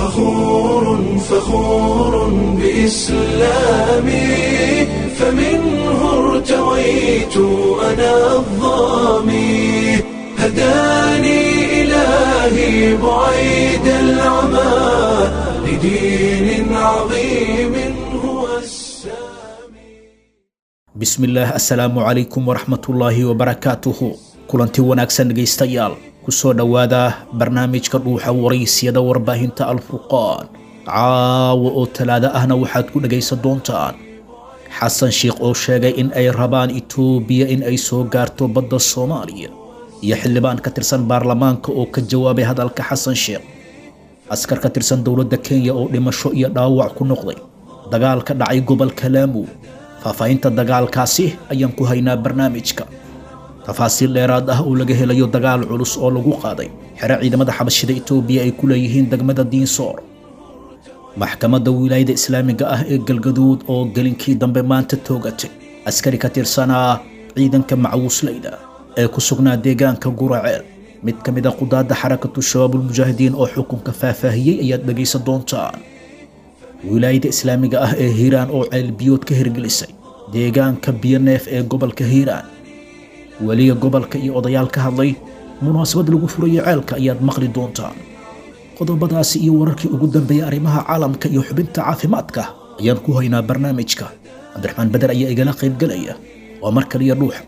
فخور فخور بإسلامي فمنه ارتويت أنا الظامي هداني إلهي بعيد العمى لدين عظيم هو السامي bismillaah assalaamu calaykum waraxmatullaahi wabarakaatuhu kulanti wanaagsan dhegaystayaal kusoo dhowaada barnaamijka dhuuxa waraysyada warbaahinta alfurqaan caawa oo talaado ahna waxaad ku dhegaysan doontaan xasan sheikh oo sheegay in ay rabaan itoobiya in ay soo gaarto badda soomaaliya iyo xildhibaan ka tirsan baarlamaanka oo ka jawaabay hadalka xasan sheekh askar ka tirsan dowladda kenya oo dhimasho iyo dhaawac ku noqday dagaal ka dhacay gobolka laamu faahfaahinta dagaalkaasi ayaan ku haynaa barnaamijka tafaasiil dheeraad ah oo laga helayo dagaal culus oo lagu qaaday xero ciidamada xabashida itoobiya ay ku leeyihiin degmada diinsoor maxkamadda wilaayada islaamiga ah ee galgaduud oo gelinkii dambe maanta toogatay askari ka tirsanaa ciidanka macwuusleyda ee ku sugnaa deegaanka guraceel mid ka mid a qudaadda xarakatu shabaabulmujaahidiin oo xukunka faahfaahiyey ayaad dhegaysan doontaan wilaayada islaamiga ah ee hiiraan oo ceelbiyood ka hirgelisay deegaanka biyoneef ee gobolka hiiraan weliga gobolka iyo odayaal ka hadlay munaasabad lagu furayo ceelka ayaad maqli doontaan qodobadaasi iyo wararkii ugu dambeeyay arrimaha caalamka iyo xubinta caafimaadka ayaan ku haynaa barnaamijka cabdiraxmaan beder ayaa igala qaybgelaya waa mar kaliya dhuuxa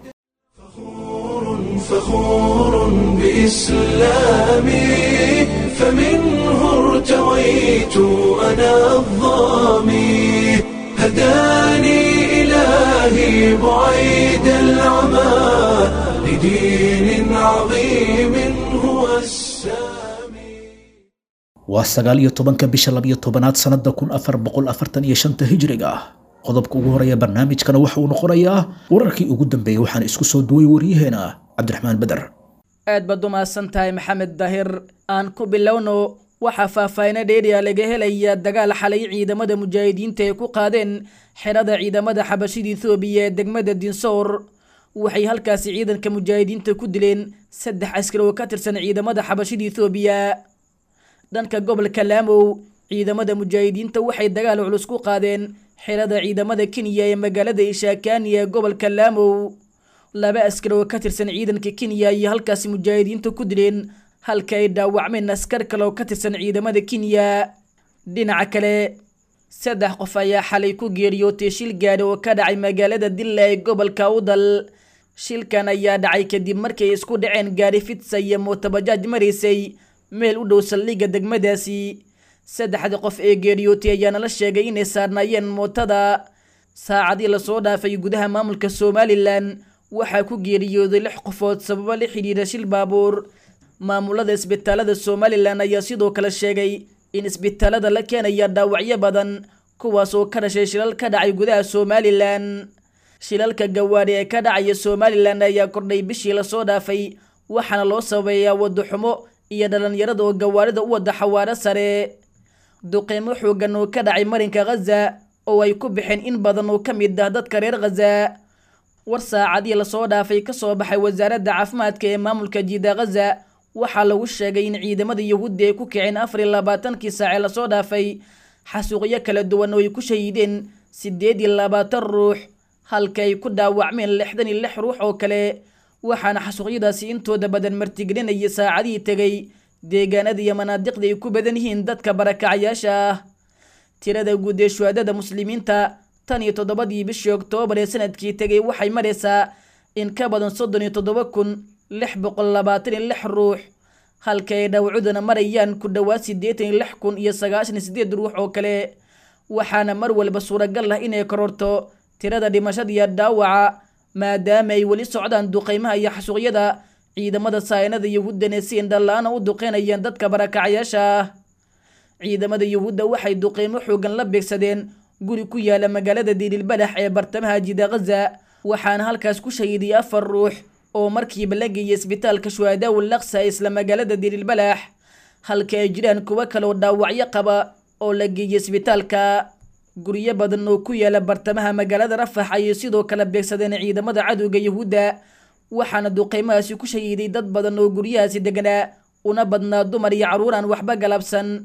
فخور بإسلامي فمنه ارتويت أنا الظامي هداني إلهي بعيد العمى لدين عظيم هو السامي waa sagaal iyo tobanka bisha labiyo tobanaad sannada kun afar boqol afartan iyo shanta hijriga ah qodobka ugu horeeya barnaamijkana waxa uu noqonayaa wararkii ugu dambeeyey waxaana isku soo duway waryaheena cabdiraxmaan beder aad baad u mahadsan tahay maxamed daahir aan ku bilowno waxaa faahfaahino dheeriya laga helaya dagaal xalay ciidamada mujaahidiinta ay ku qaadeen xerada ciidamada xabashida ethoobiya ee degmada dinsoor waxay halkaasi ciidanka mujaahidiinta ku dileen saddex askari oo ka tirsan ciidamada xabashida ethoobiya dhanka gobolka laamow ciidamada mujaahidiinta waxay dagaal culus ku qaadeen xerada ciidamada kenya ee magaalada ishaakaani ee gobolka laamow laba askari oo ka tirsan ciidanka kenya ayay halkaasi mujaahidiinta ku dileen halka ay dhaawacmeen askar kale oo ka tirsan ciidamada kenya dhinaca kale saddex qof ayaa xalay ku geeriyootay shil gaadhi oo ka dhacay magaalada dilla ee gobolka udal shilkan ayaa dhacay kadib markay isku dhaceen gaadhi fitsa iyo mootabajaaj maraysay meel u dhow saldhigga degmadaasi saddexdii qof ee geeriyootay ayaana la sheegay inay saarnaayeen mootada saacadii lasoo dhaafay gudaha maamulka somalilan waxaa ku geeriyooday lix qofood sababo la xidhiidha shil baabuur maamulada isbitaalada somalilan ayaa sidoo kale sheegay in isbitaalada la keenaya dhaawacyo badan kuwaas oo ka dhashay shilal ka dhacay gudaha somalilan shilalka gawaadhi ee ka dhacaya somalilan ayaa kordhay bishii lasoo dhaafay waxaana loo sababeeyaa wadaxumo iyo dhallinyarada oo gawaarida u wada xawaaro sare duqeymo xoogan oo ka dhacay marinka khaza oo ay ku baxeen in badan oo ka mid ah dadka reer khaza war saacadii lasoo dhaafay ka soo baxay wasaaradda caafimaadka ee maamulka jiida khaza waxaa lagu sheegay in ciidamada yuhuudda ay ku kiceen afar iyo labaatankii saace lasoo dhaafay xasuuqyo kala duwan oo ay ku shahiideen siddeed iyo labaatan ruux halka ay ku dhaawacmeen lixdan iyo lix ruux oo kale waxaana xasuuqyadaasi intooda badan martigelinaya saacadihii tegay deegaanada iyo manaadiqda ay ku badan yihiin dadka barakacayaasha ah tirada guud ee shuhaadada muslimiinta tan iyo toddobadii bishii oktoobar ee sanadkii tegay waxay maraysaa in ka badan soddon iyo toddoba kun lix boqol labaatan iyo lix ruux halka ay dhawcuduna marayaan ku dhowaad siddeetan iyo lix kun iyo sagaashan iyo siddeed ruux oo kale waxaana mar walba suuragal ah inay kororto tirada dhimashada iyo dhaawaca maadaama ay weli socdaan duqeymaha iyo xasuuqyada ciidamada saayinada yuhuuddana si indhala-aana u duqeynayaan dadka barakacayaasha ah ciidamada yuhuudda waxay duqeymo xoogan la beegsadeen guri ku yaala magaalada diililbalax ee bartamaha jida khaza waxaana halkaas ku shahiiday afar ruux oo markiiba la geeyay isbitaalka shuhadaawul laksa ee isla magaalada diililbalax halka ay jiraan kuwo kaleoo dhaawacyo qaba oo la geeyay isbitaalka guryo badan oo ku yaala bartamaha magaalada rafax ayay sidoo kale beegsadeen ciidamada cadowga yuhuudda waxaana duqeymahaasi ku shahiiday dad badan oo guryahaasi deganaa una badnaa dumar iyo carruur aan waxba galabsan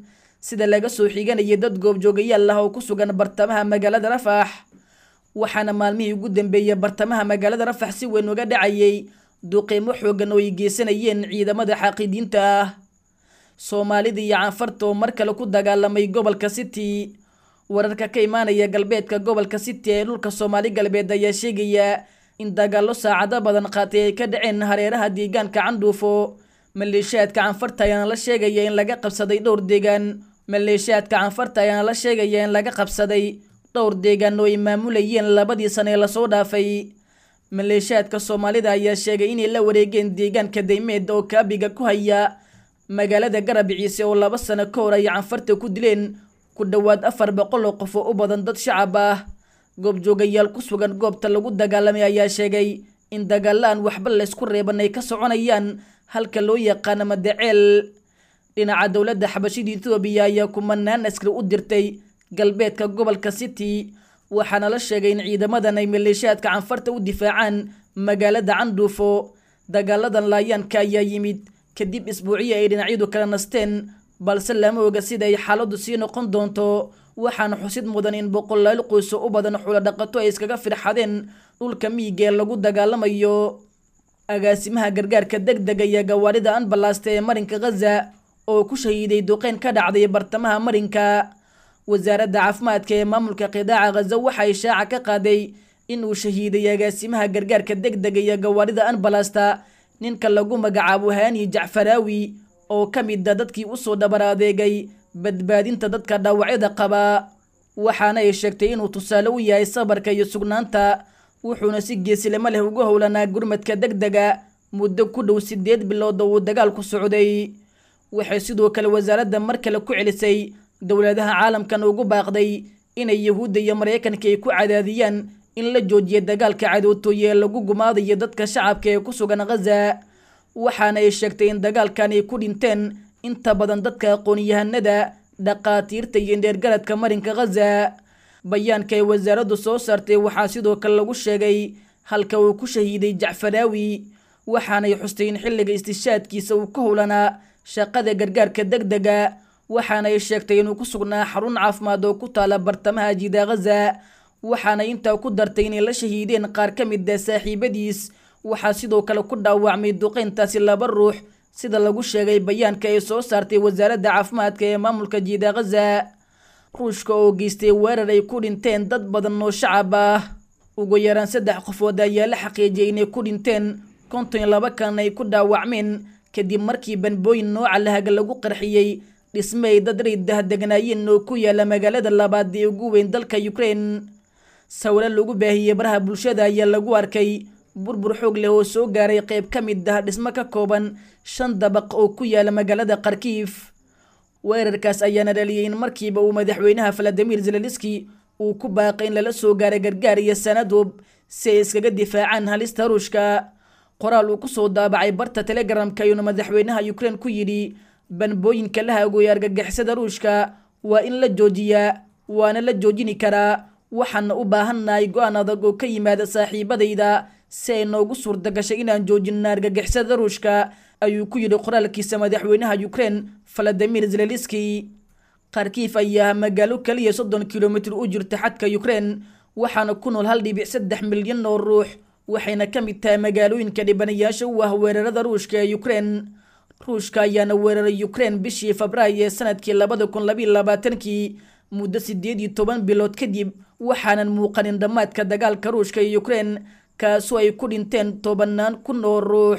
sida laga soo xiganayay dad goobjoogayaal ah oo ku sugan bartamaha magaalada rafax waxaana maalmihii ugu dambeeyey bartamaha magaalada rafax si weyn uga dhacayay duqeymo xoogan oo ay geysanayeen ciidamada xaaqidiinta ah soomaalida iyo canfarta oo mar kale ku dagaalamay gobolka city wararka ka imaanaya galbeedka gobolka city ee dhulka soomaali galbeed ayaa sheegaya in dagaallo saacado badan qaatay ay ka dhaceen hareeraha deegaanka candhuufo maleeshiyaadka canfarta ayaana la sheegaya in laga qabsaday dhowr deegaan maleeshiyaadka canfarta ayaana la sheegaya in laga qabsaday dhowr deegaan oo ay maamulayeen labadii sane ee lasoo dhaafay maleeshiyaadka soomaalida ayaa sheegay inay la wareegeen deegaanka daymeed oo kaabiga ku haya magaalada garab ciise oo laba sano ka hor ay canfarta ku dileen ku dhowaad afar boqol oo qof oo u badan dad shacab ah goobjoogayaal ku sugan goobta lagu dagaalamay ayaa sheegay in dagaalaan waxba laysku reeban ay ka soconayaan halka loo yaqaano madaceel dhinaca dowladda xabashida ethoobiya ayaa kumanaan askari u dirtay galbeedka gobolka city waxaana la sheegay in ciidamadan ay maleeshiyaadka canfarta u difaacaan magaalada candhuufo dagaaladan laayaanka ayaa yimid kadib isbuuciyo ay dhinacyadu kala nasteen balse lama oga sida ay xaaladdu sii noqon doonto waxaana xusid mudan in boqolaal qoyso u badan xulo dhaqato ay iskaga firxadeen dhulka miyiga ee lagu dagaalamayo agaasimaha gargaarka deg dega iyo gawaarida anbalasta ee marinka khaza oo ku shahiiday duqeyn ka dhacday bartamaha marinka wasaaradda caafimaadka ee maamulka qidaaca khaza waxay shaaca ka qaaday inuu shahiiday agaasimaha gargaarka deg dega iyo gawaarida anbalasta ninka lagu magacaabo haani jacfaraawi oo ka mid a dadkii usoo dhabar adeegay badbaadinta dadka dhaawacyada qaba waxaana ay sheegtay inuu tusaale u yahay sabarka iyo sugnaanta wuxuuna si geesilamo leh ugu howlanaa gurmadka deg dega muddo ku dhow sideed bilood oo uu dagaalku socday waxay sidoo kale wasaaradda mar kale ku celisay dowladaha caalamkan ugu baaqday inay yahuudda iyo maraykanka ay ku cadaadiyaan in la joojiya dagaalka cadootooye ee lagu gumaadayo dadka shacabka ee ku sugan khaza waxaana ay sheegtay in dagaalkan ay ku dhinteen inta badan dadka aqoon-yahanada dhaqaatiirta iyo dheergaradka marinka khaza bayaanka ay wasaaraddu soo saartay waxaa sidoo kale lagu sheegay halka uu ku shahiiday jacfaraawi waxaanay xustay in xilliga istishaadkiisa uu ka howlanaa shaqada gargaarka deg dega waxaana ay sheegtay inuu ku sugnaa xarun caafimaad oo ku taala bartamaha jida khaza waxaana intaa ku dartay inay la shahiideen qaar ka mid ah saaxiibadiis waxaa sidoo kale ku dhaawacmay duqeyntaasi laba ruux sida lagu sheegay bayaanka ay soo saartay wasaaradda caafimaadka ee maamulka jiida khaza ruushka oo geystay weerar ay ku dhinteen dad badan oo shacab ah ugu yaraan saddex qofood ayaa la xaqiijiyay inay ku dhinteen konton iyo laba kan ay ku dhaawacmeen kadib markii banbooyin nooca lahaga lagu qarxiyey dhisme ay dad raydah degnaayeen oo ku yaala magaalada labaad ee ugu weyn dalka ukraine sawiro lagu baahiyey baraha bulshada ayaa lagu arkay burbur xoog leh oo soo gaaray qayb ka mid ah dhismo ka kooban shan dabaq oo ku yaala magaalada kharkiif weerarkaas ayaana dhaliyay in markiiba uu madaxweynaha valadimir zelaliski uu ku baaqay in lala soo gaaray gargaar iyo sanadoob si ay iskaga difaacaan halista ruushka qoraal uu kusoo daabacay barta telegramka ayuuna madaxweynaha ukraine ku yidhi banbooyinka la hagooya argagixisada ruushka waa in la joojiyaa waana la joojini karaa waxaana u baahannahay go-aan adag oo ka yimaada saaxiibadayda si ay noogu suurta gashay inaan joojinna argagixisada ruushka ayuu ku yidhi qoraalkiisa madaxweynaha ukraine valadimir zelaliski kharkiif ayaa magaalo kaliya soddon kilomitir u jirta xadka ukraine waxaana ku nool hal dhibic saddex milyan oo ruux waxayna ka mid tahay magaalooyinka dhibanayaasha u ah weerarada ruushka ee ukraine ruushka ayaana weeraray ukraine bishii febraayo ee sanadkii labada kun labayo labaatankii muddo sideed iyo toban bilood kadib waxaanan muuqanin dhammaadka dagaalka ruushka iyo ukraine kaasoo ay ku dhinteen tobanaan kun oo ruux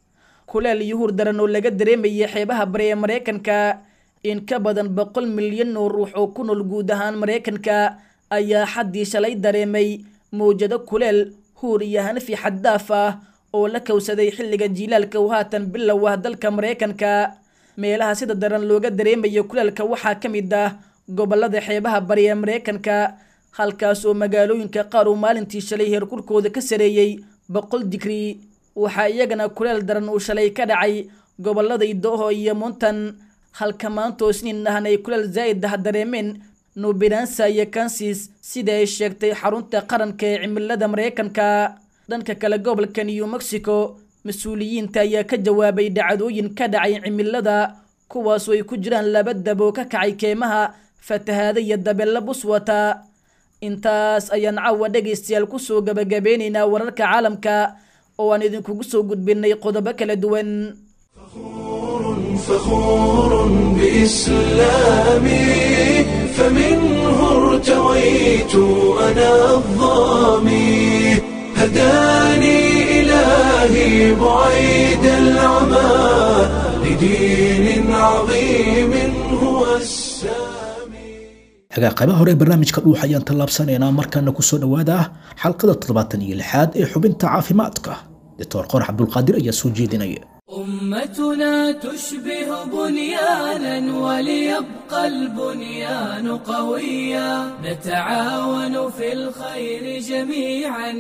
kuleel yuhuur daran oo laga dareemayay xeebaha bari ee maraykanka in ka badan boqol milyan oo ruux oo ku nool guud ahaan maraykanka ayaa xaddii shalay dareemay mawjado kuleel huur iyo hanafi xaddaaf ah oo la kowsaday xilliga jiilaalka uu haatan bilow ah dalka maraykanka meelaha sida daran looga dareemayo kuleelka waxaa ka mid ah gobolada xeebaha bari ee maraykanka halkaas oo magaalooyinka qaar uu maalintii shalay heerkulkooda ka sareeyey boqol digrii waxaa iyagana kuleel daran uu shalay ka dhacay gobolada idooho iyo mountan halka maantoo isniin ahna ay kuleel zaa'id ah dareemeen nubiransa iyo kansis sida ay sheegtay xarunta qaranka ee cimilada maraykanka dhanka kale gobolka new mexico mas-uuliyiinta ayaa ka jawaabay dhacdooyin ka dhacay cimilada kuwaasoo ay ku jiraan laba dab oo ka kacay keymaha fatahaada iyo dabeella buswata intaas ayaan caawa dhegaystayaal kusoo gabagabeynaynaa wararka caalamka oo aan idinkugu soo gudbinay qodobo kala duwan فخور بإسلامي فمنه ارتويت أنا الظامي هداني إلهي بعيد العمى لدين عظيم هو السامي hagaa qaybaha hore ee barnaamijka dhuuxa ayaan tallaabsanaynaa markaana kusoo dhowaada xalqada toddobaatan iyo lixaad ee xubinta caafimaadka doctor qorax cabdulqaadir ayaa soo jeedinaya أمتنا تشبه بنيانا وليبقى البنيان قويا نتعاون في الخير جميعا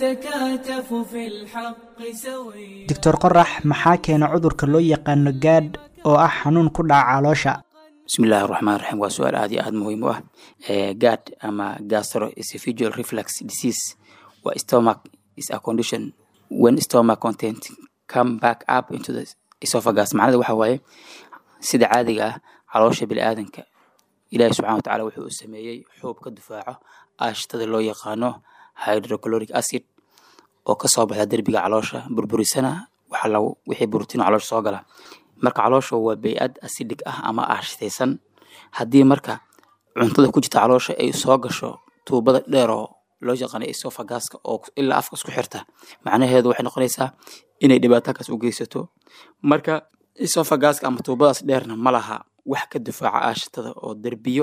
نتكاتف في الحق سويا doctor qorax maxaa keena cudurka loo yaqaano gaadh oo ah xanuun ku dhaca caloosha bismillahi raxmaan raxiim waa su-aal aad iyo aad muhiim u ah gad ama gastroesophageal reflux disease waa stomach is a condition when stomach content come back up into the esophagus macnada waxa waaye sida caadiga ah caloosha biniaadanka ilaahi subxana wa tacaala wuxuu u sameeyey xuub ka difaaco aashtada loo yaqaano hydrochloric acid oo kasoo baxda derbiga caloosha burburisana waxa lagu wixii borotiin caloosha soo gala marka caloosha waa bey-ad acidic ah ama aashtaysan haddii marka cuntada ku jirta caloosha ay soo gasho tuubada dheer oo loo yaqaano esophaguska oo ilaa afka isku xirta macnaheedu waxay noqonaysaa inay dhibaatakaas u geysato marka esophaguska ama tuubadaas dheerna ma laha wax ka difaaca aashatada oo derbiyo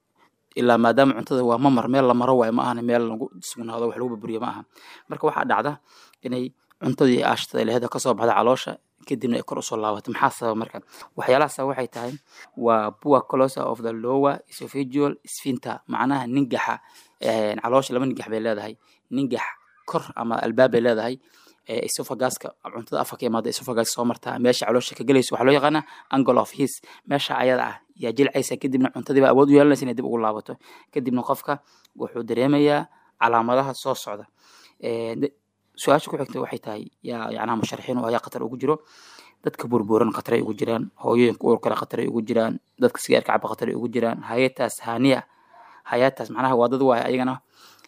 ilaa maadaama cuntada waa mamar meel la maro waayo ma ahana meel lagu sugnaado wax lagu burburiyo ma aha marka waxaa dhacda inay cuntadii aashatada leheeda kasoo baxda caloosha kadibna ay kor usoo laabato maxaa sababa marka waxyaalahaasa waxay tahay waa poor closer of the lower esophageal sphincter macnaha ningaxa caloosha laba ningax bay leedahay ningax kor ama albaab bay leedahay esophaguska cuntada afka ka imaada esophagus soo martaa meesha caloosha ka gelayso waxaa loo yaqaanaa angle of his meesha ayada ah yaa jilcaysa kadibna cuntadiiba awood u yeelanaysa inay dib ugu laabato kadibna qofka wuxuu dareemayaa calaamadaha soo socda su-aasha ku xigta waxay tahay yaa yacnaha musharaxiin oo ayaa khatar ugu jiro dadka burburan khataray ugu jiraan hooyooyinka uurkale khataray ugu jiraan dadka sigaarka caba khataray ugu jiraan hayataas haniya hayataas macnaha waa dad waaya ayagana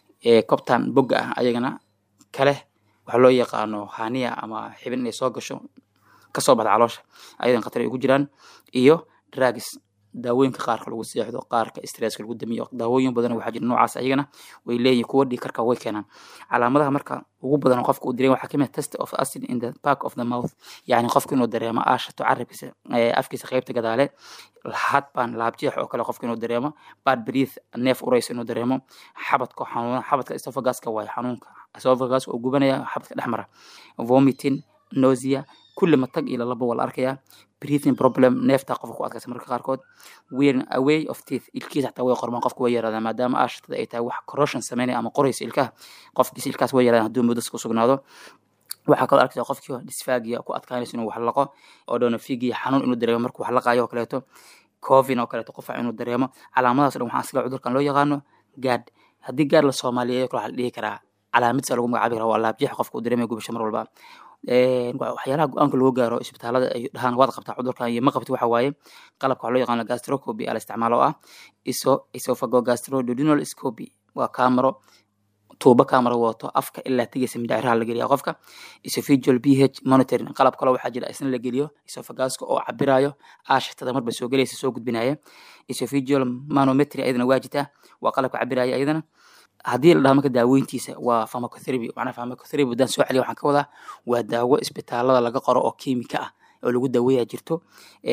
cobtan bogga ah ayagana kale waxa loo yaqaano haniya ama xibin inay soo gasho kasoo baxda caloosha ayadan khatar ay ugu jiraan iyo drugs daawooyinka qaarka lagu seexdo qaarka stresska lagu damiyo daawooyin badan waxaa jira noocaas ayagana way leeyihin kuwa dhig karka way keenaan calaamadaha marka ugu badan qofka uu dareema waxaa kamid test of acid in the back of the mouth yani qofka inuu dareemo aashato carabkiisa afkiisa qeybta gadaale hadbaan laabjeex oo kale qofka inuu dareemo bad breath neef urays inuu dareemo xabadka xanuuna xabadka esophaguska waayo xanuunka esophagus oo gubanaya xabadka dhex mara vomiting nausea kulli matag iyo lalaba waa la arkayaa breathing problem neefta qofka ku adkaysa marka qaarkood wearing away of teeth ilkiisa xataa way qormaan qofka way yaraadaan maadaama aashatada ay tahay wax corrosion sameynaya ama qoraysa ilkaha qofkiisa ilkaas way yaraadaan hadduu muddas ku sugnaado waxaa kaloo arkaysa qofkii disfagia ku adkaanaysa inuu wax laqo oo donofigia xanuun inuu dareemo markuu wax laqaayo oo kaleeto covin oo kaleeto qufac inuu dareemo calaamadaas dhan waxaa sila cudurkan loo yaqaano gaad haddii gaad la soomaaliyeeyo kale waxaa la dhihi karaa calaamidsa lagu magacaabi karaa waa laabjeex qofka uu dareemaya gubasho mar walba waxyaalaha go-aanka loo gaaro isbitaalada ay dhahaan waad qabtaa cudurkan iyo ma qabti waxa waaye qalabka waxaa loo yaqaano gastroscopy ala isticmaalo oo ah iso esophago gastrododinal scopy waa kaamaro tuubo kaamaro wato afka ilaa tegeysa mindhaciraha la geliya qofka esophageal ph monitoring qalab kale waxaa jira isna la geliyo esophaguska oo cabirayo aashatada marba soo gelaysa soo gudbinaya esophageal manometry ayadana waa jirtaa waa qalabka cabiraya ayadana haddii la dhaho marka daaweyntiisa waa pharmacotherapy macnaha pharmacotherapy haddaan soo celiya waxaan ka wadaa waa daawo isbitaalada laga qoro oo kiimika ah oo lagu daaweeyaa jirto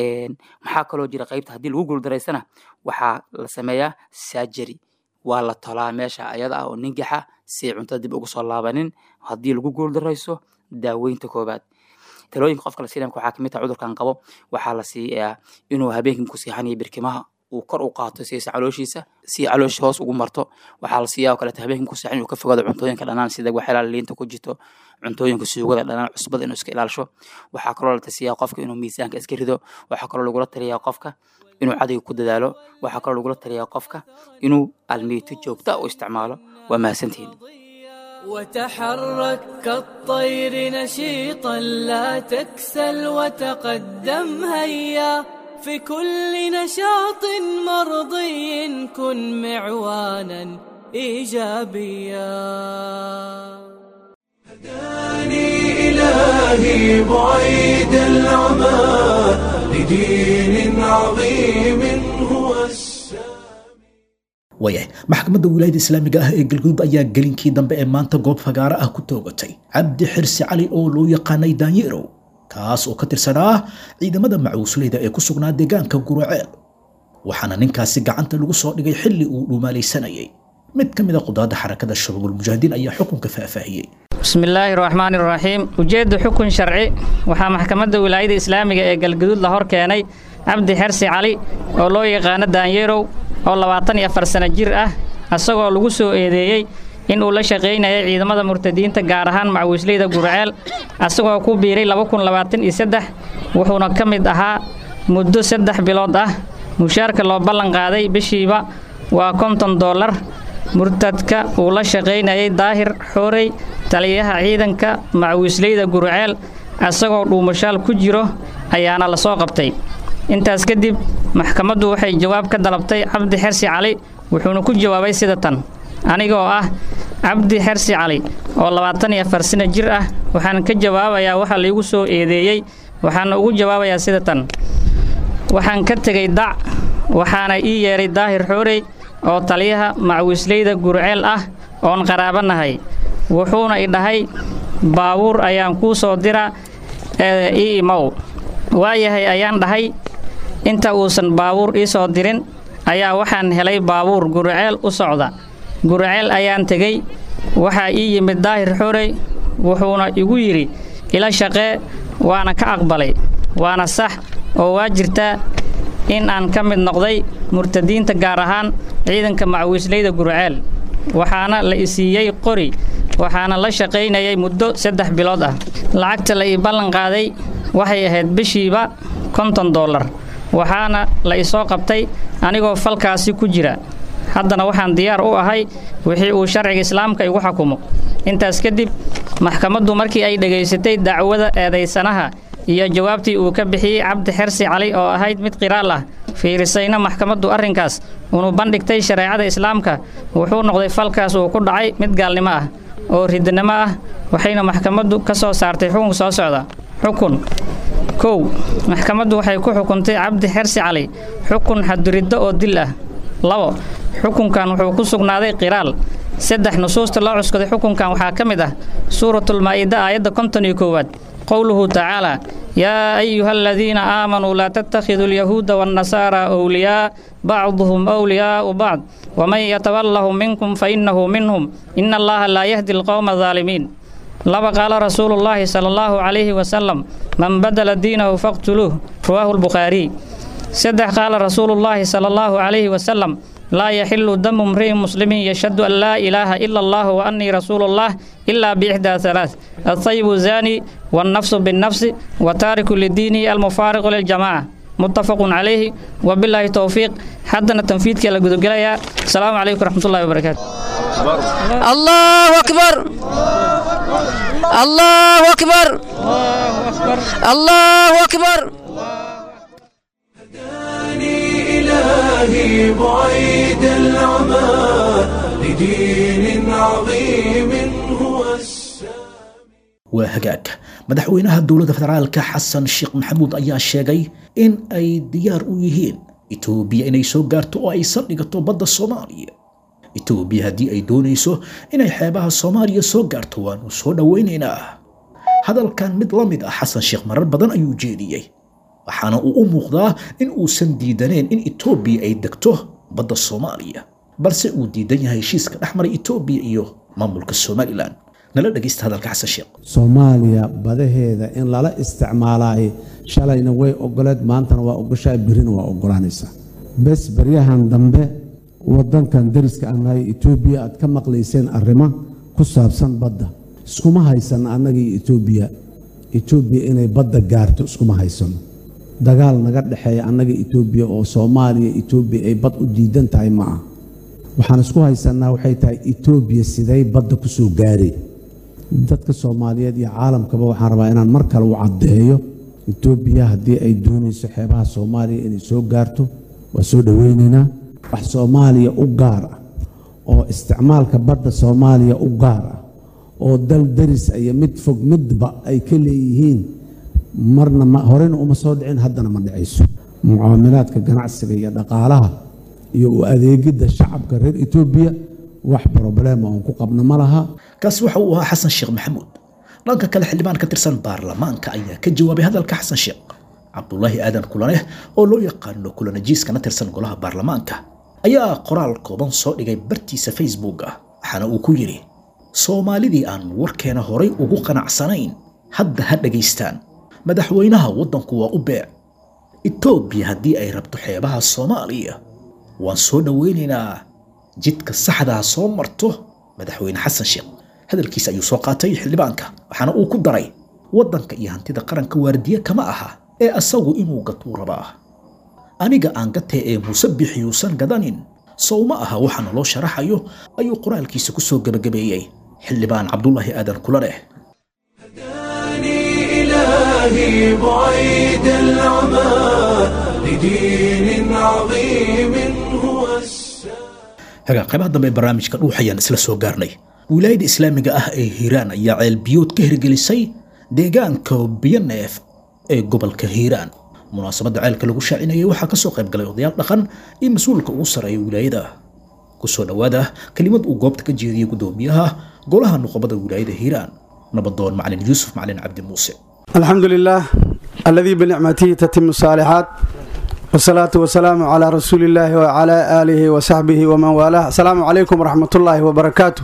maxaa kaloo jira qeybta haddii lagu guuldaraysana waxaa la sameeyaa surgery waa la tolaa meesha ayada ah oo ningaxa si cuntada dib ugu soo laabanin haddii lagu guuldarayso daaweynta koobaad talooyinka qofka la siinaya waxaa kamid taha cudurkan qabo waxaa la siiyaa inuu habeenkii ku seexanayo birkimaha uu kor u qaato siisa calooshiisa si caloosha hoos ugu marto waxaa la siiyaa oo kaleeto habeenkii ku seexan inuu ka fogaado cuntooyinka dhanaan sida waxyaalaha liinta ku jirto cuntooyinka suugada dhanaan cusbada inuu iska ilaalisho waxaa kaloo la tasiyaa qofka inuu miisaanka iska rido waxaa kaloo lagula taliyaa qofka inuu cadayga ku dadaalo waxaa kaloo lagula taliyaa qofka inuu almiito joogta u isticmaalo waa mahadsantihiin وتحرك كالطير نشيطا لا تكسل وتقدم هيا في كل نشاط مرضي كن معوانا إيجابيا هداني إلهي بعيد العمى لدين عظيم هو السلام waayahay maxkamadda wilaayada islaamiga ah ee galguduud ayaa gelinkii dambe ee maanta goob fagaaro ah ku toogatay cabdi xirsi cali oo loo yaqaanay daanyeerow kaas oo ka tirsanaa ciidamada macuusleyda ee ku sugnaa deegaanka guraceel waxaana ninkaasi gacanta lagu soo dhigay xilli uu dhuumaalaysanayay mid ka mid a qudaadda xarakada shabaabul mujaahidiin ayaa xukunka faahfaahiyey بسم الله الرحمن الرحيم ujeedda xukun sharci waxaa maxkamadda wilaayada islaamiga ee galgaduud la hor keenay cabdi xersi cali oo loo yaqaano daanyeerow oo labaatan iyo afar sano jir ah asagoo lagu soo eedeeyey in uu la shaqaynayay ciidamada murtadiinta gaar ahaan macawiisleyda gurceel asagoo ku biiray wuxuuna ka mid ahaa muddo saddex bilood ah mushaarka loo ballan qaaday bishiiba waa konton dollar murtadka uu la shaqaynayay daahir xoorey taliyaha ciidanka macawiisleyda gurceel asagoo dhuumashaal ku jiro ayaana la soo qabtay intaas kadib maxkamaddu waxay jawaab ka dalabtay cabdi xersi cali wuxuuna ku jawaabay sida tan anigoo ah cabdi xersi cali oo labaatan iyo afar sano jir ah waxaan ka jawaabayaa waxa laygu soo eedeeyey waxaana ugu jawaabayaa sida tan waxaan ka tegay dac waxaana ii yeedhay daahir xoorey oo taliyaha macawiisleyda gurceel ah oon qaraabanahay wuxuuna i dhahay baabuur ayaan kuu soo dira ee ii imow waayahay ayaan dhahay inta uusan baabuur ii soo dirin ayaa waxaan helay baabuur gurceel u socda gurceel ayaan tegey waxaa ii yimid daahir xorey wuxuuna igu yidhi ila shaqee waana ka aqbalay waana sax oo waa jirtaa in aan ka mid noqday murtadiinta gaar ahaan ciidanka macawiisleyda gurceel waxaana la i siiyey qori waxaana la shaqaynayay muddo saddex bilood ah lacagta la ii ballan qaaday waxay ahayd bishiiba konton dollar waxaana la isoo qabtay anigoo falkaasi ku jira haddana waxaan diyaar u ahay wixii uu sharciga islaamka igu xukumo intaas kadib maxkamaddu markii ay dhegaysatay dacwada eedaysanaha iyo jawaabtii uu ka bixiyey cabdi xersi cali oo ahayd mid qiraal ah fiirisayna maxkamaddu arrinkaas unu bandhigtay shareecada islaamka wuxuu noqday falkaas uu ku dhacay mid gaalnimo ah oo ridnimo ah waxayna maxkamaddu ka soo saartay xukun soo socda xukun kow maxkamaddu waxay ku xukuntay cabdi xersi cali xukun xaduriddo oo dil ah labo xukunkan wuxuu ku sugnaaday qiraal saddex nusuusta loo cuskaday xukunkan waxaa ka mid ah suuratulmaa'ida aayadda konton iyo koowaad qowluhu tacaalaa yaa ayuha aladiina aamanuu laa tattakhiduu alyahuuda waannasaara awliyaa bacduhum awliyaa'u bacd waman yatawallahum minkum fainnahu minhum ina allaha laa yahdi alqowma adaalimiin laba qaala rasuulu llaahi sala allahu calayhi wasalam man badala diinahu faqtuluuh rawaahu lbukhaariy saddex qaala rasuulu llaahi sala allahu calayhi wasalam laa yaxilu damu mri'in muslimin yashhadu an laa ilaaha ila allah wa annii rasuulu llah ilaa biixdaa halaath altayibu zaani wannafsu binnafsi wa taariku lidiinihi almufaariqu liljamaaca muttafaqun calayhi wabilaahi towfiiq haddana tanfiidkii la gudogelayaa asalaamu calaykum waraxmatullahi wabarakaatu الله أكبر الله أكبر الله أكبر هداني إلهي بعيد العمى لدين عظيم هو السلام waa hagaag madaxweynaha dowladda federaalka xasan sheekh maxamuud ayaa sheegay in ay diyaar u yihiin itoobiya inay soo gaarto oo ay saldhigato badda soomaaliya itoobiya haddii ay doonayso inay xeebaha soomaaliya soo gaarto waanu soo dhowaynaynaa hadalkan mid la mid ah xasan sheekh marar badan ayuu jeediyey waxaana uu u muuqdaa in uusan diidaneen in itoobiya ay degto badda soomaaliya balse uu diidan yahay heshiiska dhex maray itoobiya iyo maamulka somalilan nala dhegaysta hadalka xasan sheekh soomaaliya badaheeda in lala isticmaalaay shalayna way ogoleed maantana waa ogoshaa birina waa ogolaanaysaa bes baryahan dambe wadankan dariska aan nahay etoobiya aad ka maqlayseen arrimo ku saabsan badda iskuma haysan annagii etoobiya etoobiya inay badda gaarto iskuma haysano dagaal naga dhexeeya annaga etoobiya oo soomaaliya etoobiya ay bad u diidan tahay ma ah waxaan isku haysannaa waxay tahay etoobiya siday badda ku soo gaaray dadka soomaaliyeed iyo caalamkaba waxaan rabaa inaan mar kale u caddeeyo etoobiya haddii ay doonayso xeebaha soomaaliya inay soo gaarto waa soo dhoweynaynaa wax soomaaliya u gaar ah oo isticmaalka badda soomaaliya u gaar ah oo dal daris iyo mid fog midba ay ka leeyihiin marna ma horena uma soo dhicin haddana ma dhicayso mucaamilaadka ganacsiga iyo dhaqaalaha iyo u adeegidda shacabka reer etoobiya wax broblema oon ku qabno ma laha kaasi waxa uu ahaa xasan sheekh maxamuud dhanka kale xildhibaan ka tirsan baarlamaanka ayaa ka jawaabay hadalka xasan sheekh cabdulaahi aadan kulaneh oo loo yaqaano kulanajiiskana tirsan golaha baarlamaanka ayaa qoraal kooban soo dhigay bartiisa facebook ah waxaana uu ku yidhi soomaalidii aan warkeena horay ugu qanacsanayn hadda ha dhegaystaan madaxweynaha waddanku waa u beec etoobiya haddii ay rabto xeebaha soomaaliya waan soo dhoweynaynaa jidka saxdaa soo marto madaxweyne xasan sheekh hadalkiisa ayuu soo qaatay xildhibaanka waxaana uu ku daray waddanka iyo hantida qaranka waardiye kama aha ee asagu inuu gatuu rabaa aniga aan gatee ee muuse bixiyuusan gadanin sow ma aha waxa naloo sharaxayo ayuu qoraalkiisa ku soo gebagabeeyey xildhibaan cabdulaahi aadan kulaneh إلهي بعيد العمى لدين عظيم هو hagaa qaybaha dambe ee barnaamijka dhuuxayaan isla soo gaarnay wilaayada islaamiga ah ee hiiraan ayaa ceelbiyood ka hirgelisay deegaanka biyoneef ee gobolka hiiraan munaasabadda ceelka lagu shaacinayay waxaa ka soo qayb galay odayaal dhaqan iyo mas-uulka ugu sarreeya wilaayada kusoo dhowaada kelimad uu goobta ka jeediyey guddoomiyaha golaha nuqobada wilaayada hiiraan nabadoon macalin yuusuf macalin cabdi muuse الحمد لله الذي بنعمته تتم الصالحات والصلاة والسلام على رسول الله وعلى آله وصحبه ومن والاه السلام عليكم ورحمة الله وبركاته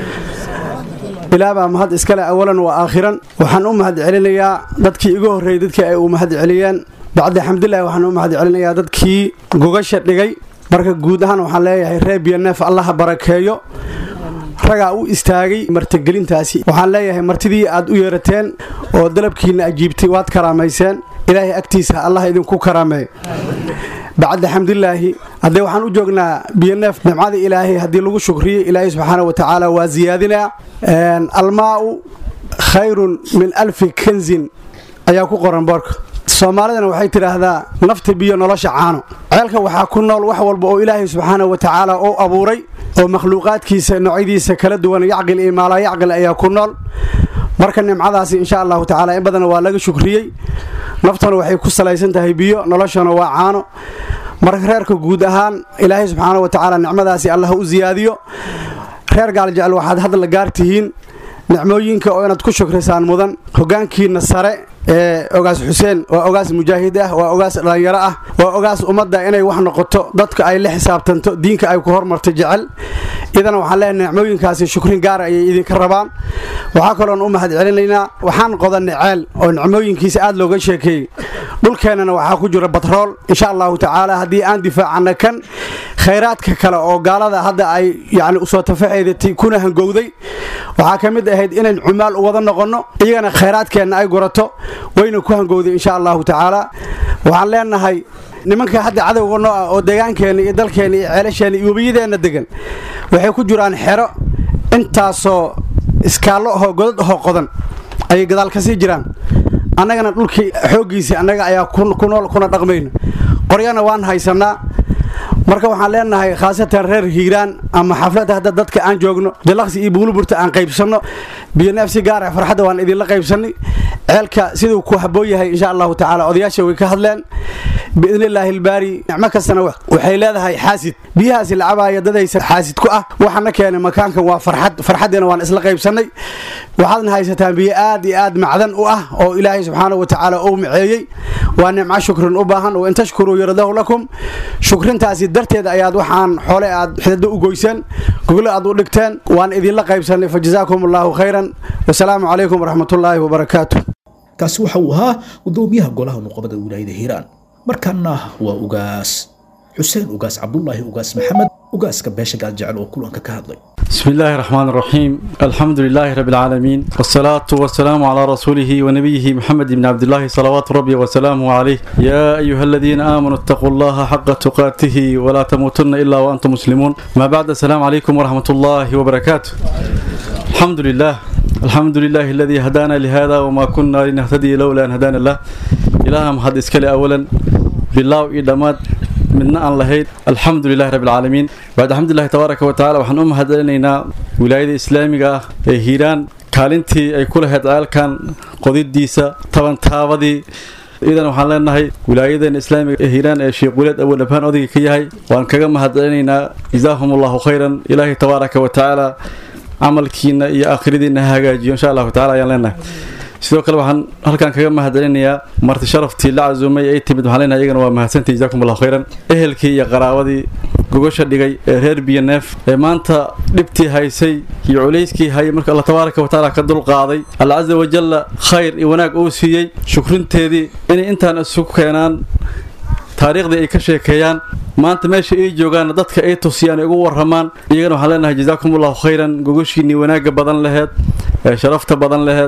ilaabaa mahad iskale awalan wa aakhiran waxaan u mahad celinayaa dadkii igu horreeyey dadkii ay u mahad celiyeen bacdi xamdulilah waxaan u mahad celinayaa dadkii gogasha dhigay marka guud ahaan waxaan leeyahay reer biyoneef allaha barakeeyo ragaa u istaagay martigelintaasi waxaan leeyahay martidii aad u yeerateen oo dalabkiinna ajiibtay waad karaamayseen ilaahay agtiisa allah idinku karaameey bacda xamdulilaahi haddee waxaan u joognaa biyoneef nimcada ilaahay haddii lagu shukriyo ilaahay subxaana wa tacaala waa siyaadinaa almaa'u khayrun min alfi kanzin ayaa ku qoran boorka soomaalidana waxay tidhaahdaa nafta biyo nolosha caano ceelka waxaa ku nool wax walba oo ilaahay subxaana wa tacaala u abuuray oo makhluuqaadkiisa noocyadiisa kala duwan yacqil iyo maalaa yacqil ayaa ku nool marka nimcadaasi insha allahu tacaala in badan waa laga shukriyey naftana waxay ku salaysan tahay biyo noloshana waa caano marka reerka guud ahaan ilaahay subxaana wa tacaala nicmadaasi allah u siyaadiyo reer gaaljecel waxaad hadla gaartihiin nicmooyinka oo inaad ku shukrisaan mudan hogaankiina sare ee ogaas xuseen waa ogaas mujaahid ah waa ogaas dhallinyaro ah waa ogaas ummadda inay wax noqoto dadka ay la xisaabtanto diinka ay ku hormarto jecel idana waxaan leeyahay nicmooyinkaasi shukrin gaara ayay idinka rabaan waxaa kaloon u mahad celinaynaa waxaan qodanay ceel oo nicmooyinkiisa aad looga sheekeeyey dhulkeennana waxaa ku jira batrool insha allahu tacaala haddii aan difaacana kan khayraadka kale oo gaalada hadda ay yani usoo tafaxeedatay kuna hangowday waxaa ka mid ahayd inayn cumaal u wada noqonno iyagana khayraadkeenna ay gurato wayna ku hangowday insha allahu tacaala waxaan leenahay nimanka hadda cadowga noo ah oo deegaankeenna iyo dalkeenna iyo ceelasheenna iyo webiyadeenna degan waxay ku jiraan xero intaasoo iskaallo ahoo godad ahoo qodan ayay gadaal ka sii jiraan annagana dhulkii xooggiisii annaga ayaa ku nool kuna dhaqmayna qoryana waan haysannaa marka waxaan leenahay khaasatan reer hiiraan ama xafladda hadda dadka aan joogno jalaqsi iyo buuluburta aan qaybsanno biyoneef si gaara farxadda waan idinla qaybsannay ceelka siduu ku habboon yahay insha allahu tacaala odayaasha way ka hadleen biidnillaahi ilbaari nicmo kastana waxay leedahay xaasid biyahaasi la cabaaya dadaysa xaasid ku ah waxana keenay makaankan waa farxad farxaddeena waan isla qaybsannay waxaadna haysataan biyo aad iyo aad macdan u ah oo ilaahay subxaana wa tacaala uu maceeyey waa nimco shukrin u baahan oo in tashkuruu yaradahu lakum shukrintaasi darteed ayaad waxaan xoole aad xidado u goyseen goglo aad u dhigteen waan idinla qaybsannay fa jazaakum allahu khayran wasalaamu calaykum waraxmatullaahi wabarakaatu kaasi waxa uu ahaa gudoomiyaha golaha nuqabada wilaayada hiiraan markaana waa ugaas xuseen ugaas cabdulaahi ugaas maxamed ugaaska beesha gaaljecel oo kulanka ka hadlay بسم الله الرحمن الرحيم الحمد لله رب العالمين والصلاة والسلام على رسوله ونبيه محمد بن عبد الله صلوات ربي وسلامه عليه يا أيها الذين آمنوا اتقوا الله حق تقاته ولا تموتن إلا وأنتم مسلمون ما بعد السلام عليكم ورحمة الله وبركاته الحمد لله الحمد لله الذي هدانا لهذا وما كنا لنهتدي لولا أن هدانا الله ilaaha mahad iskale awalan bilaaw iyo dhammaad midna aan lahayd alxamdu lilahi rabbi alcaalamiin bacd alxamdulilahi tabaaraka wa tacala waxaan u mahad celinaynaa wilaayada islaamiga ah ee hiiraan kaalintii ay ku lahayd ceelkan qodidiisa tabantaabadii idan waxaan leenahay wilaayadeena islaamiga ee hiiraan ee sheekh waleed awood abhaan odayga ka yahay waan kaga mahad celinaynaa jazaahum allahu khayran ilaahay tabaaraka wa tacaala camalkiina iyo aakhiradiina ha hagaajiyo insha allahu tacala ayaan leenahay sidoo kale waxaan halkan kaga mahad celinayaa marti sharaftii la casuumay ay timid waxaan leenahay iyagana waa mahadsantahi jazakum allahu khayran ehelkii iyo qaraabadii gogasha dhigay ee reer biyo neef ee maanta dhibtii haysay iyo culayskii hayay marka alla tabaaraka wa tacaala ka dulqaaday alla casa wajalla khayr iyo wanaag uu siiyey shukrinteedii inay intaan isugu keenaan taariikhdii ay ka sheekeeyaan maanta meesha ay joogaan dadka ay tusiyaan ay ugu waramaan iyagana waxaan leenahay jazaakum allahu khayran gogashiinii wanaagga badan laheed ee sharafta badan laheed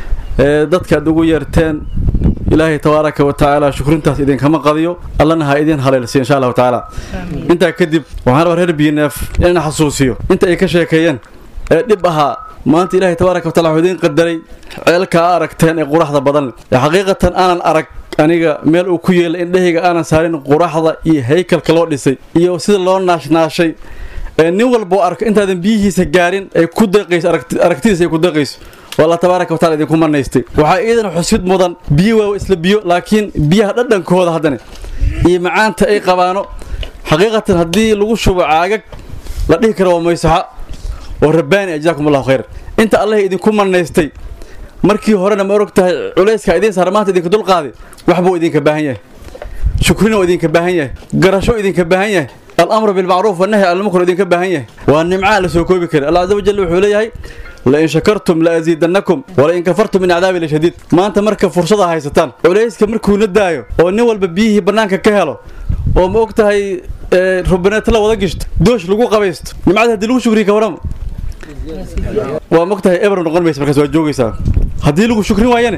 ee dadka aad ugu yeerteen ilaahay tabaaraka wa tacaala shukrintaas idinkama qadiyo allana ha idin haleelsiyo insha allahu tacaala intaa kadib waxaan rabaa reer biineef inaan xasuusiyo inta ay ka sheekeeyeen ee dhib ahaa maanta ilaahay tabaaraka wa taala wuxuu idiin qadaray ceelka a aragteen ee quraxda badan ee xaqiiqatan aanan arag aniga meel uu ku yeelay indhahayga aanan saarin quraxda iyo haykalka loo dhisay iyo sida loo naashnaashay ee nin walboo arko intaadan biyihiisa gaarin ay ku deeqayso aragtidiisa ay ku deeqayso waa allah tabaaraka wa taala idinku manaystay waxaa iidan xusid mudan biyo waa isla biyo laakiin biyaha dhadhankooda haddana iyo macaanta ay qabaano xaqiiqatan haddii lagu shubo caagag la dhihi karo waa maysaxa oo rabbaani ah jazaakum allahu khayr inta allah idinku manaystay markii horena ma og tahay culayska idiin saara maanta idinka dulqaaday waxbuu idinka baahan yahay shukrina oo idinka baahan yahay garasho idinka baahan yahay alamru bilmacruuf wanahyi can lmunkar idinka baahan yahay waa nimcaa la soo koobi kara allah caza wajal wuxuu leeyahay lain shakartum laaziidannakum walain kafartum min cadaabi lashadiid maanta marka fursada haysataan culayska markuuna daayo oo nin walba biyihii bannaanka ka helo oo ma og tahay rubaneeta la wada gishto doosh lagu qabaysto nimcada haddii lagu shukriya ka warama waa ma og tahay eber noqon maysa markaas waa joogaysaa haddii lagu shukrin waayane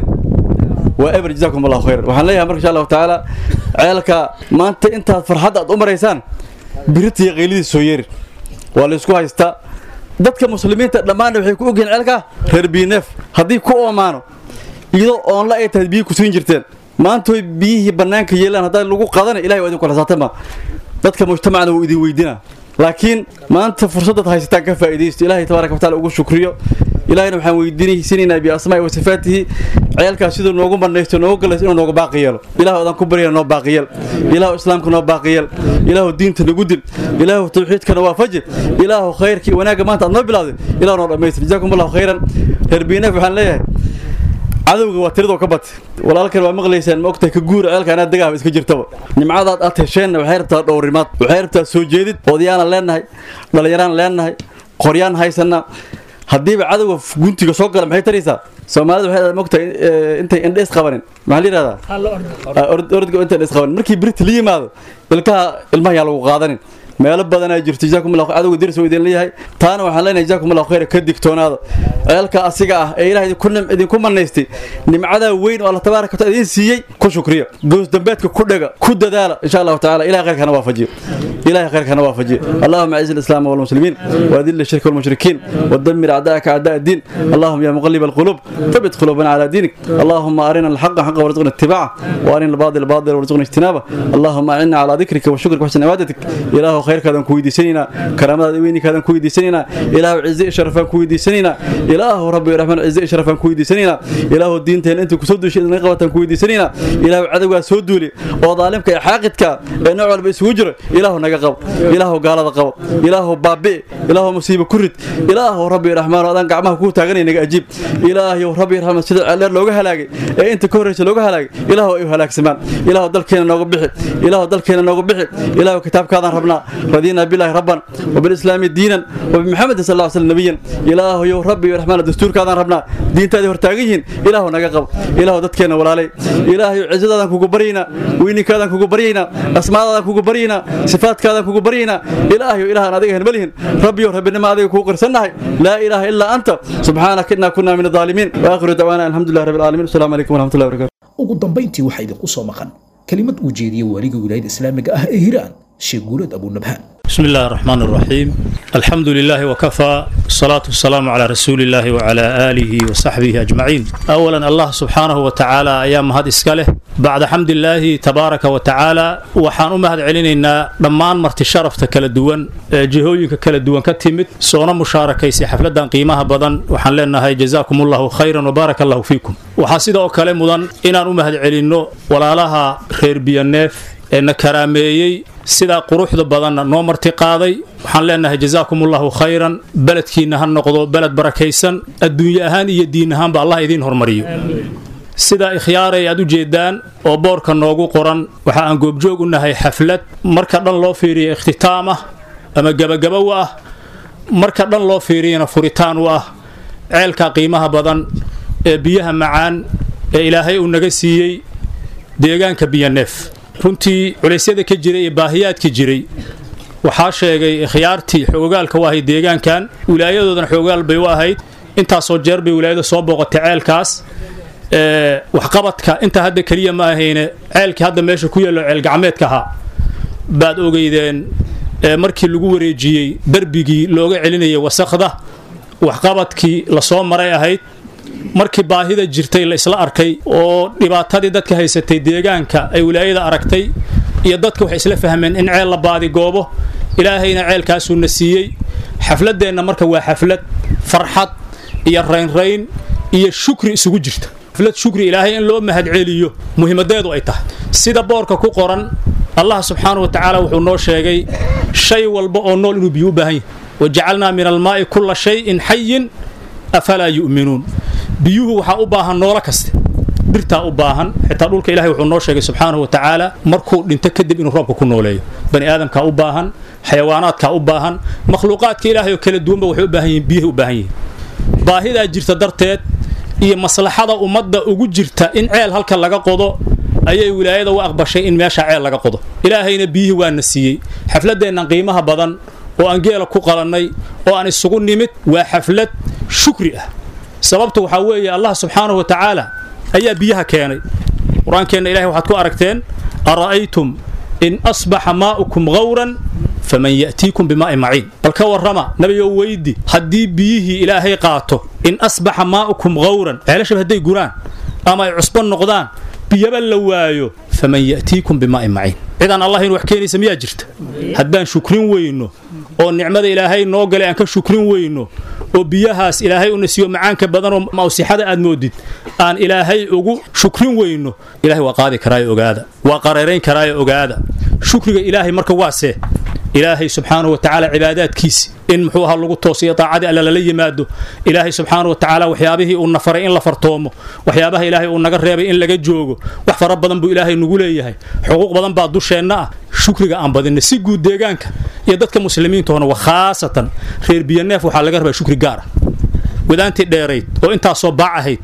waa eber jazaakum allahu khayr waxaan leeyahay marka insha allahu tacaala ceelka maanta intaad farxadda aad u maraysaan biritiiyo qaylidiis soo yeerin waa laysku haystaa dadka muslimiinta dhammaanna waxay ku ogyihiin ceelka reer biineef haddii ku oomaano iyadoo oonla ay tahay biyi ku siin jirteen maantooy biyihii bannaanka yeelaan haddaa lagu qadana ilahay waa idin kulasaatama dadka mujtamacna wuu idin weydinaa laakiin maanta fursadaad haysataan ka faa'iidaysto ilaahay tabaaraka wa taala ugu shukriyo ilaahayna waxaan weydiinaysanaynaa biasmaa'i wa sifaatihi ceelkaas siduu noogu banaysto noogu galayso inuu nooga baaqi yeelo ilaahu adaan ku baryana noo baaqi yeel ilaahu islaamka noo baaqi yeel ilaahu diinta nagu dil ilaahu tawxiidkana waafaji ilaahu khayrkii wanaagga maanta aad noo bilowday ilaahu noo dhammaystir jazaakum allahu khayran reer biineef waxaan leeyahay cadowga waa tiradoo ka batay walaalkan waa maqlaysaan ma ogtahay ka guura ceelka anaa degaaba iska jirtaba nimcadaad aad hesheenna waxay rabtaa dhowrimaad waxay rabtaa soo jeedid odayaanaan leennahay dhallinyaraan leennahay qoryaan haysanaa haddiiba cadowga guntiga soo gala maxay taraysaa soomaalida waxay mogtahay intay indha is qabanin maxaa la yidhahdaa orodga inta indha is qabanin markii birita la yimaado ilkaha ilmaha yaa lagu qaadanin meelo badanaa jirto jazaakum allahu cadowga diris idin leeyahay taana waxaan leenahay jazaakum allahu khayra ka digtoonaada ceelka asiga ah ee ilaah idinku manaystay nimcadaa weyn oo allah tabaaraka wa taala idin siiyey ku shukriya goos dambeedka ku dhega ku dadaala insha allahu tacaala ilahay khayrkana waafajiyo ilahay khayrkana waafajiyo allahuma aciz alislaam walmuslimiin waadil ashirka walmushrikiin ودمر أعداءك أعداء الدين اللهم يا مقلب القلوب ثبت قلوبنا على دينك اللهم أرنا الحق حقا وارزقنا اتباعه وأرنا الباطل باطلا وارزقنا اجتنابه اللهم أعنا على ذكرك وشكرك وحسن عبادتك إله خيرك هذا كويدي سنينا كرامات وينك هذا كويدي سنينا إله عز شرفا كويدي سنينا إله ربي الرحمن عز شرفا كويدي سنينا إله الدين تهن أنت كسود شيء نقبة كويدي سنينا إله عدو سودولي وظالمك حاقتك نوع بسوجر إله نقب إله قال قب إله بابي إله مصيبة كرد إله ربي الرحمن adaan gacmaha kuu taaganay naga ajiib ilaahayow rabbi raxmad sida ceeleer looga halaagay ee inta ka horreysa looga halaagay ilaahu ay halaagsamaan ilaahu dalkeena nooga bixi ilaahu dalkeena nooga bixi ilaahu kitaabkaadaan rabnaa radiinaa bilaahi rabban وبالإسلام دينا وبمحمد صلى الله عليه وسلم نبيا إله يو ربي الرحمن الدستور كذا ربنا دين تادي هرتاجين إله نجاقب إله دتكنا ولا علي إله عزة ذا كوكو برينا ويني كذا كوكو برينا أسماء ذا كوكو برينا صفات كذا كوكو برينا إله إله ناديه ملهن ربي ربي ما هذا كوكو قرسنا لا إله إلا أنت سبحانك إنا كنا من الظالمين وآخر دعوانا الحمد لله رب العالمين السلام عليكم ورحمة الله وبركاته ugu dambayntii waxaa idinku soo maqan kelimad uu jeediyey waaliga wilaayada islaamiga ah ee hiiraan sheekh guurad abunabhaan بسم الله الرحمن الرحيم الحمد لله وكفى الصلاة والسلام على رسول الله وعلى آله وصحبه أجمعين أولا الله سبحانه وتعالى أيام هذا إسكاله بعد حمد الله تبارك وتعالى وحان أمهد علينا دمان مرت شرفت كلا دوان جهويك كلا دوان كتمت سونا مشاركة سي حفلة قيمها بدن وحان لنا هاي جزاكم الله خيرا وبارك الله فيكم وحاسد أو كلام مدن إن أمهد علينا ولا لها خير بيانيف ee na karaameeyey sidaa quruxda badanna noo marti qaaday waxaan leenahay jasaakumullahu khayran beledkiinna ha noqdo beled barakaysan adduunye ahaan iyo diin ahaanba allah idiin hormariyo sidaa ikhyaaray aad u jeedaan oo boorka noogu qoran waxa aan goobjoog u nahay xaflad marka dhan loo fiiriya ikhtitaam ah ama gebagaba u ah marka dhan loo fiiriyana furitaan u ah ceelka qiimaha badan ee biyaha macaan ee ilaahay uu naga siiyey deegaanka biyaneef runtii culeysyada ka jiray iyo baahiyaadka jiray waxaa sheegay khiyaartii xoogaalka u ahayd deegaankan wilaayadoodana xoogaal bay u ahayd intaasoo jeer bay wilaayada soo booqatay ceelkaas waxqabadka intaa hadda keliya ma ahayne ceelkii hadda meesha ku yaallo ceel gacmeedka ahaa baad ogeydeen markii lagu wareejiyey darbigii looga celinayay wasakhda waxqabadkii lasoo maray ahayd markii baahida jirtay la isla arkay oo dhibaatadii dadka haysatay deegaanka ay wilaayada aragtay iyo dadka waxay isla fahmeen in ceel la baadigoobo ilaahayna ceelkaasuuna siiyey xafladeenna marka waa xaflad farxad iyo raynrayn iyo shukri isugu jirta xaflad shukri ilaahay in loo mahadceliyo muhiimadeedu ay tahay sida boorka ku qoran allah subxaanahu wa tacaala wuxuu noo sheegay shay walba oo nool inuu biyo u baahan yahay wajacalnaa min almaa'i kulla shayin xayin afalaa yu'minuun biyuhu waxaa u baahan noolo kaste dhirtaa u baahan xitaa dhulka ilahay wuxuu noo sheegay subxaanahu wa tacaala markuu dhinto kadib inuu roobka ku nooleeyo bani aadamkaa u baahan xayawaanaadkaa u baahan makhluuqaadka ilaahay oo kala duwanba waxay u baahan yihiin biyahay u baahan yihiin baahidaa jirta darteed iyo maslaxada ummadda ugu jirta in ceel halka laga qodo ayay wilaayada u aqbashay in meesha ceel laga qodo ilaahayna biyihii waana siiyey xafladeennan qiimaha badan oo aan geela ku qalannay oo aan isugu nimid waa xaflad shukri ah sababtu waxaa weeye allah subxaanahu wa tacaala ayaa biyaha keenay qur-aankeenna ilahay waxaad ku aragteen ara'aytum in asbaxa maa'ukum gawran faman ya'tiikum bimaa'in maciin bal ka warrama nabigow weydi haddii biyihii ilaahay qaato in asbaxa maa'ukum gawran ceelashaba hadday guraan ama ay cusbo noqdaan biyaba la waayo faman ya'tiikum bimaa'in maciin cidaan allah inu wax keenaysa miyaa jirta haddaan shukrin weyno oo nicmada ilaahay noo galay aan ka shukrin weyno oo biyahaas ilaahay una siiyo macaanka badanoo mawsixada aad moodid aan ilaahay ugu shukrin weyno ilahay waa qaadi karaayo ogaada waa qareerayn karaayo ogaada shukriga ilaahay marka waasee ilaahay subxaanahu wa tacaala cibaadaadkiisi in muxuu ahaa lagu toosiyo daacadii alla lala yimaado ilaahay subxaanahu wa tacaala waxyaabihii uu na faray in la fartoomo waxyaabaha ilaahay uu naga reebay in laga joogo wax fara badan buu ilaahay nagu leeyahay xuquuq badan baa dusheenna ah shukriga aan badinna si guud deegaanka iyo dadka muslimiintoona wa khaasatan reer biyaneef waxaa laga rabaa shukri gaar ah wadaantii dheerayd oo intaasoo baac ahayd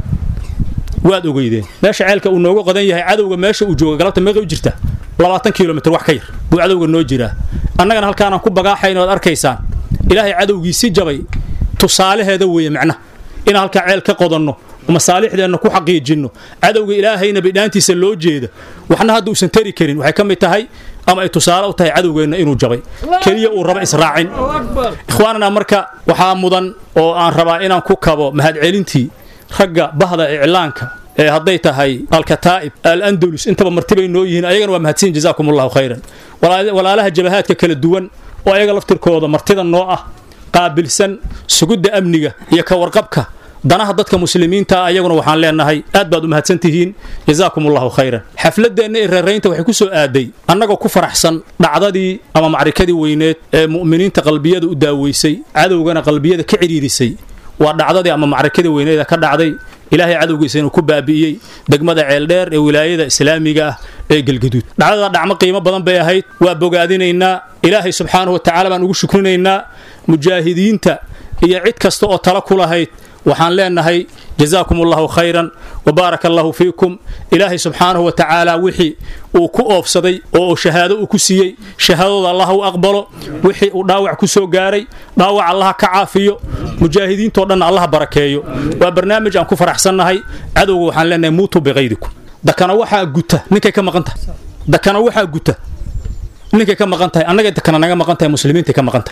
waad ogeydeen meesha ceelka uu nooga qodan yahay cadowga meesha uu jooga galabta meeqa u jirta labaatan kilomitr wax ka yar buu cadowga noo jiraa annagana halkaanaan ku bagaaxayn oad arkaysaan ilaahay cadowgiisi jabay tusaalaheeda weeye macnaha inaan halkaa ceel ka qodanno masaalixdeenna ku xaqiijinno cadowga ilaahayna bidhaantiisa loo jeeda waxna hadda uusan tari karin waxay ka mid tahay ama ay tusaale u tahay cadowgeenna inuu jabay keliya uu raba israacin ikhwaanana marka waxaa mudan oo aan rabaa inaan ku kabo mahadcelintii ragga bahda iclaanka ee hadday tahay alkataa'ib al-andalus intaba martibay noo yihiin ayagana waa mahadsiin jazaakum allahu khayran walaalaha jabahaadka kala duwan oo ayaga laftirkooda martida noo ah qaabilsan sugidda amniga iyo ka warqabka danaha dadka muslimiinta ayaguna waxaan leenahay aad baad u mahadsan tihiin jazaakum allahu khayran xafladeenna ee reeraynta waxay ku soo aaday annagoo ku faraxsan dhacdadii ama macrikadii weyneed ee mu'miniinta qalbiyada u daaweysay cadowgana qalbiyada ka cidhiirisay waa dhacdadii ama macrikadii weyneeda ka dhacday ilaahay cadowgiisa inuu ku baabi'iyey degmada ceeldheer ee wilaayada islaamiga ah ee gelgaduud dhacdada dhacmo qiimo badan bay ahayd waa bogaadinaynaa ilaahay subxaanahu wa tacaala baan ugu shukrinaynaa mujaahidiinta iyo cid kasta oo tala ku lahayd waxaan leenahay jazaakum allahu khayran wabaaraka allahu fiikum ilaahay subxaanahu wa tacaala wixii uu ku oofsaday oo shahaado uu ku siiyey shahaadooda allah u aqbalo wixii uu dhaawac ku soo gaaray dhaawac allaha ka caafiyo mujaahidiintoo dhanna allaha barakeeyo waa barnaamij aan ku faraxsannahay cadowga waxaan leenahay muutuu biqaydikum dakana waxaa guta ninkay ka maqan tahay dakana waxaa guta ninkay ka maqan tahay annagay dakana naga maqan tahay muslimiintay ka maqan tahay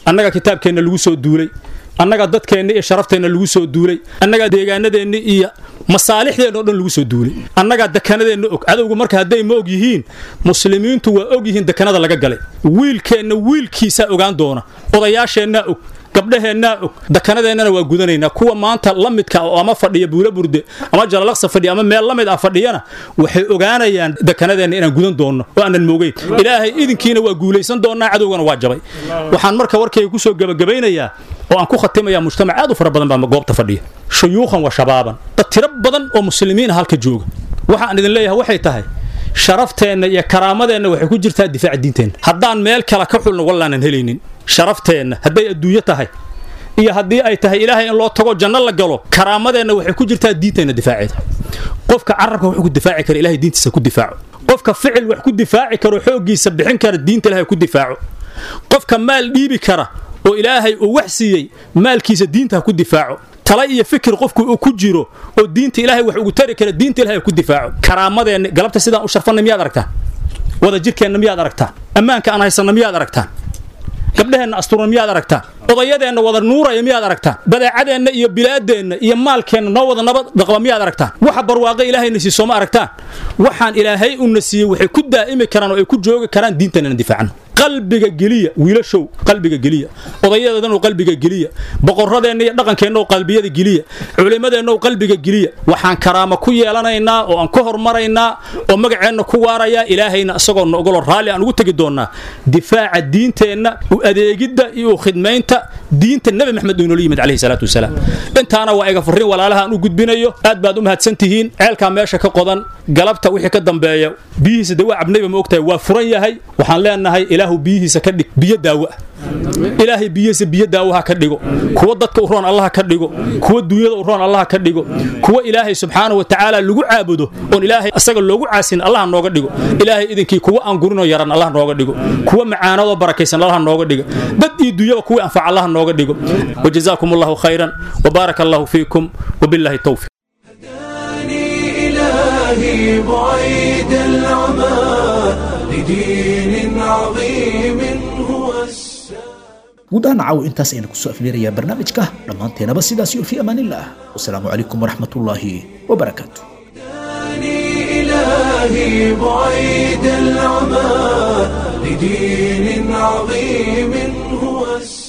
annaga kitaabkeenna lagu soo duulay annaga dadkeenna iyo sharafteenna lagu soo duulay annaga deegaanadeenna iyo masaalixdeenna o dhan lagu soo duulay annagaa dekanadeenna og cadowgu marka hadday ma og yihiin muslimiintu waa og yihiin dekanada laga galay wiilkeenna wiilkiisaa ogaan doona odayaasheennaa og gabdhaheennaa og dakanadeennana waa gudanaynaa kuwa maanta la midka oo ama fadhiya buula burde ama jalalaqsa fadhiya ama meel la mid ah fadhiyana waxay ogaanayaan dekanadeenna inaan gudan doonno oo aanan moogeyn ilaahay idinkiina waa guulaysan doonnaa cadowgana waa jabay waxaan marka warkayga kusoo gebagabaynayaa oo aan ku khatimayaa mujtamac aad u fara badan baa goobta fadhiya shuyuukhan wa shabaaban dad tiro badan oo muslimiin halka jooga waxaan idin leeyahay waxay tahay sharafteenna iyo karaamadeenna waxay ku jirtaa difaaca diinteenna haddaan meel kale ka xulno wallaanan helaynin sharafteenna hadday adduunyo tahay iyo haddii ay tahay ilaahay in loo tago janno la galo karaamadeenna waxay ku jirtaa diinteenna difaaceeda qofka carabka wuxuu ku difaaci kara ilahay diintiisa ku difaaco qofka ficil wax ku difaaci karo xooggiisa bixin kara diinta ilahay ku difaaco qofka maal dhiibi kara oo ilaahay uu wax siiyey maalkiisa diinta ha ku difaaco tala iyo fikir qofku uu ku jiro oo diinta ilaahay wax ugu tari kara diinta ilahay ku difaaco karaamadeenna galabta sidaan u sharfannay miyaad aragtaan wada jirkeenna miyaad aragtaan ammaanka aan haysanna miyaad aragtaan gabdhaheenna asturna miyaad aragtaan odayadeenna wada nuuraya miyaad aragtaan badeecadeenna iyo bilaadeenna iyo maalkeenna noo wada nabad dhaqba miyaad aragtaan waxa barwaaqe ilaahayna siiso ma aragtaan waxaan ilaahay una siiyey waxay ku daa'imi karaan oo ay ku joogi karaan diinteenna difaacno qalbiga geliya wiilashow qalbiga geliya odayadeedana qalbiga geliya boqoradeenna iyo dhaqankeenna qalbiyada geliya culimadeenna qalbiga geliya waxaan karaama ku yeelanaynaa oo aan ku hormaraynaa oo magaceenna ku waarayaa ilaahayna isagoo noogolo raalli aan ugu tegi doonnaa difaaca diinteenna u adeegidda iyo u khidmaynta diinta nebi maxamed uu inoola yimid calayhi salaatu wasalaam intaana waa iga furrin walaalaha aan u gudbinayo aad baad u mahadsan tihiin ceelkaa meesha ka qodan galabta wixii ka dambeeya biyihiisa dawaa cabnayba ma ogtahay waa furan yahay waxaan leenahay ilaahu biyihiisa ka dhig biyo daawo ah ilaahay biyihiisa biyo daawaha ka dhigo kuwa dadka u roon allaha ka dhigo kuwa duunyada u roon allaha ka dhigo kuwa ilaahay subxaanahu wa tacaala lagu caabudo oon ilaahay asaga loogu caasin allaha nooga dhigo ilaahay idinkii kuwa aan gurinoo yaran allaha nooga dhigo kuwa macaanadoo barakaysan allaha nooga dhigo dad iyo duunyaba kuwii anfac allaha nooga dhigo wajazaakum allahu khayran wabaaraka allahu fiikum wabillahi towfiq إلهي بعيد العمى لدين عظيم هو guud ahaan caawo intaas ayna kusoo afleerayaa barnaamijka dhammaanteenaba sidaas iyo fi amaanillaah wasalaamu calaykum waraxmatullaahi wabarakaatu إلهي بعيد العمى لدين عظيم هو السلام